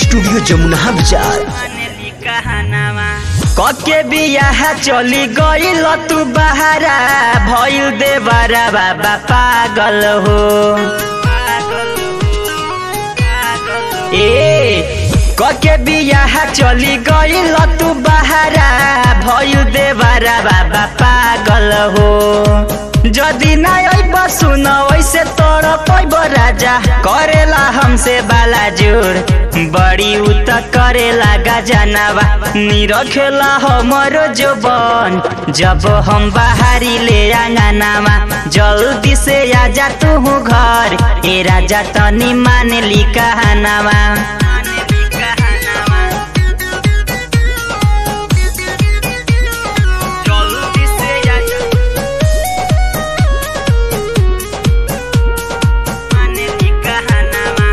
studio Jamuna बाजार कके बियाह चली गईल तू बहारा भइल देवरा बाबा पागल हो ए कके बियाह चली गईल तू बहारा भइल देवरा बाबा पागल हो जदि ना अइब सुन वैसे तोड़ पैब राजा करेला हमसे बाला जोड़ बड़ी उत करेला गजनावा निरखेला हमरो जोबन जब हम बाहरी ले आंगनावा जल्दी से आजा तू घर ए राजा तनी मान ली कहनावा जल्दी से आजा मान ली कहनावा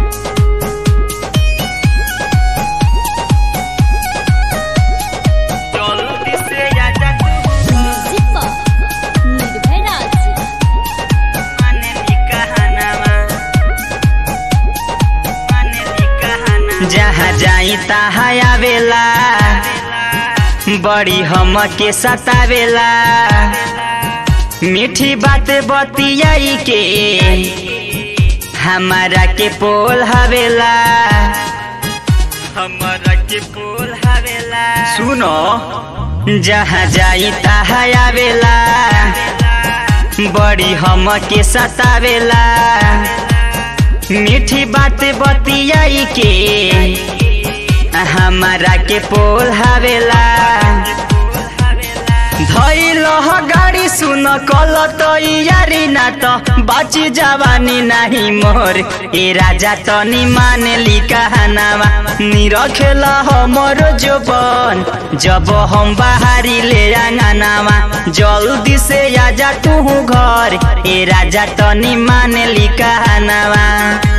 जल्दी से आजा तू म्यूजिक निर्भय राज माने ली कहनावा माने ली कहनावा जहाँ जाई तहाँ आवेला बड़ी हम के सतावेला मीठी बात बतियाई के हमारा के पोल हवेला हमारा के पोल हवेला सुनो जहाँ जाई तहाँ आवेला बड़ी हम के सतावेला मीठी बात बतियाई के हमारा के पोल हवेला धैल गाड़ी सुन कल तैयारी ना त बाची जवानी नाही मोर ए राजा तनी मान ली कहनावा निरखेला हमर जोबन जब हम बाहरी ले आंगनावा जल्दी से आजा तू घर ए राजा तनी मान ली कहनावा